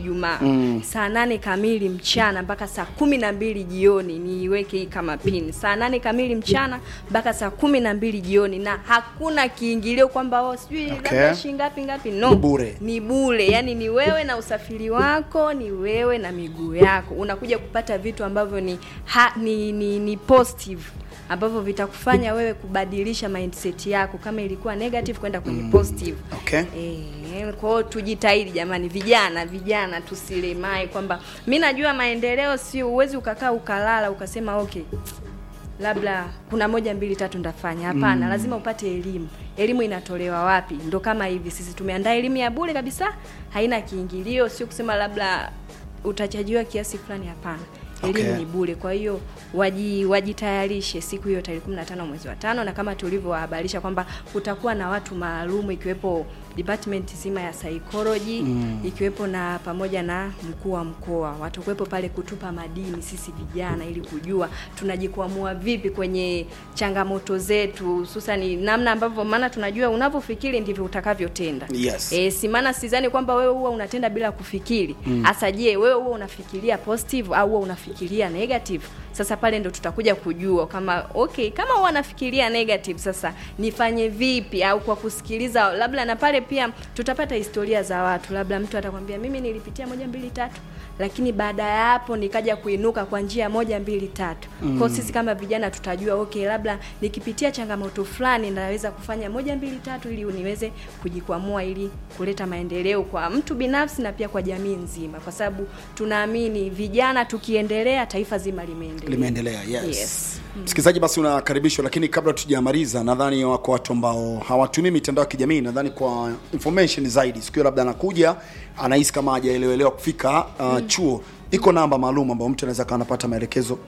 Ijumaa mm. saa nane kamili mchana mpaka saa kumi na mbili jioni, niiweke hii kama pin, saa nane kamili mchana mpaka saa kumi na mbili jioni, na hakuna kiingilio kwamba oh, sijui Okay. labda shilingi ngapi ngapi, no, Ni bure. ni bure. Yani ni wewe na usafiri wako, ni wewe na miguu yako, unakuja kupata vitu ambavyo ni, ha, ni, ni, ni positive ambavyo vitakufanya wewe kubadilisha mindset yako kama ilikuwa negative kwenda kwenye positive. Okay. Eh, kwa hiyo tujitahidi jamani, vijana vijana, tusilemai kwamba mi najua maendeleo sio, uwezi ukakaa ukalala ukasema okay labda kuna moja mbili tatu ndafanya. Hapana, lazima upate elimu. Elimu inatolewa wapi? Ndo kama hivi sisi tumeandaa elimu ya bure kabisa, haina kiingilio, sio kusema labda utachajiwa kiasi fulani. Hapana, elimu Okay. ni bure. Kwa hiyo waji, wajitayarishe siku hiyo tarehe 15 mwezi wa tano, na kama tulivyowahabarisha kwamba kutakuwa na watu maalum ikiwepo department zima ya psychology ikiwepo na pamoja na mkuu wa mkoa watakuwepo pale kutupa madini sisi vijana, ili kujua tunajikwamua vipi kwenye changamoto zetu, hususani namna ambavyo, maana tunajua unavyofikiri ndivyo utakavyotenda. Yes. E, si maana sidhani kwamba wewe huwa unatenda bila kufikiri. Hasa je, wewe huwa unafikiria positive au huwa unafikiria negative? Sasa pale ndo tutakuja kujua kama okay, kama huwa nafikiria negative, sasa nifanye vipi? Au kwa kusikiliza labda, na pale pia tutapata historia za watu, labda mtu atakwambia mimi nilipitia moja mbili tatu, lakini baada ya hapo nikaja kuinuka kwa njia moja mbili tatu. Kwa hiyo sisi kama vijana tutajua okay, labda nikipitia changamoto fulani naweza kufanya moja mbili tatu ili niweze kujikwamua ili kuleta maendeleo kwa mtu binafsi na pia kwa jamii nzima, kwa sababu tunaamini vijana tukiendelea, taifa zima limeendelea. limeendelea yes, Yes. msikilizaji basi unakaribishwa lakini kabla tujamaliza nadhani wako watu ambao hawatumii mitandao ya kijamii nadhani kwa information zaidi sikio labda anakuja anahisi kama hajaelewelewa kufika uh, chuo iko namba maalum ambayo mtu anaweza kawa anapata maelekezo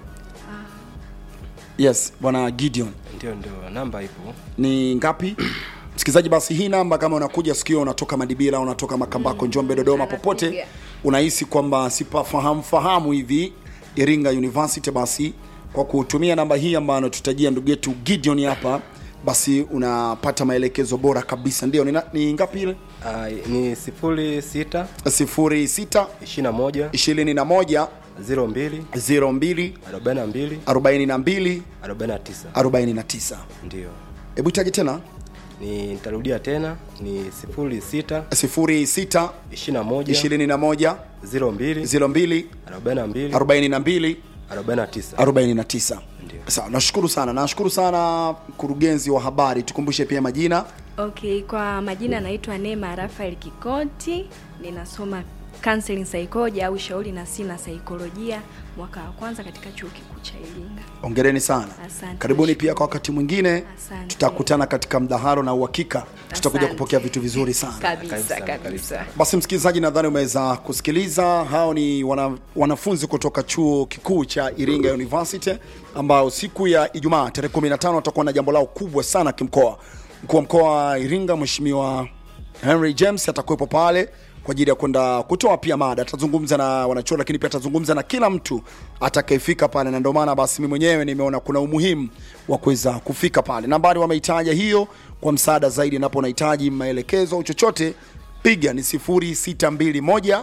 yes bwana gideon Ndio, ndio, namba ipo. ni ngapi msikilizaji basi hii namba kama unakuja sikio unatoka madibira unatoka makambako njombe dodoma popote Anapiga. unahisi kwamba sipafahamu fahamu hivi iringa university basi kwa kutumia namba hii ambayo anatutajia ndugu yetu gideon hapa basi unapata maelekezo bora kabisa ndio ni, na- ni ngapi ile Ah, ni sifuri sita 06 ishirini na moja 21 ziro mbili 02 arobaini na mbili 42 arobaini na tisa 49 ndio. hebu itaje tena Ni nitarudia tena ni sifuri sita 06 ishirini na moja 21 ziro mbili 02 arobaini na 42 mbili arobaini na tisa 49 Ndio. sawa nashukuru sana nashukuru sana mkurugenzi wa habari tukumbushe pia majina Okay, kwa majina naitwa Neema Rafael Kikoti, ninasoma counseling psychology au shauri na sina saikolojia mwaka wa kwanza katika chuo kikuu cha Iringa. ongereni sana Asante. karibuni pia kwa wakati mwingine Asante. tutakutana katika mdahalo na uhakika tutakuja Asante. kupokea vitu vizuri sana Kabisa Karibu sana, karibu kabisa. basi msikilizaji nadhani umeweza kusikiliza hao ni wana, wanafunzi kutoka chuo kikuu cha iringa university ambao siku ya ijumaa tarehe 15 watakuwa na jambo lao kubwa sana kimkoa mkuu wa mkoa wa iringa mheshimiwa henry james atakuwepo pale kwa ajili ya kwenda kutoa pia mada atazungumza na wanachuo lakini pia atazungumza na kila mtu atakayefika pale na ndio maana basi mi mwenyewe nimeona kuna umuhimu wa kuweza kufika pale nambari wameitaja hiyo kwa msaada zaidi napo unahitaji maelekezo au chochote piga ni 0621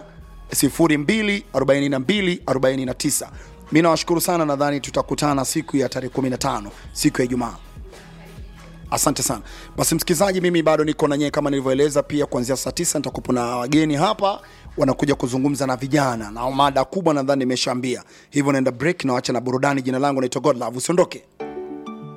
024249 mi nawashukuru sana nadhani tutakutana siku ya tarehe 15 siku ya ijumaa asante sana basi msikilizaji mimi bado niko na nyee kama nilivyoeleza pia kuanzia saa tisa nitakupo na wageni hapa wanakuja kuzungumza na vijana na mada kubwa nadhani nimeshaambia hivyo naenda break na wacha na burudani jina langu naitwa godlove usiondoke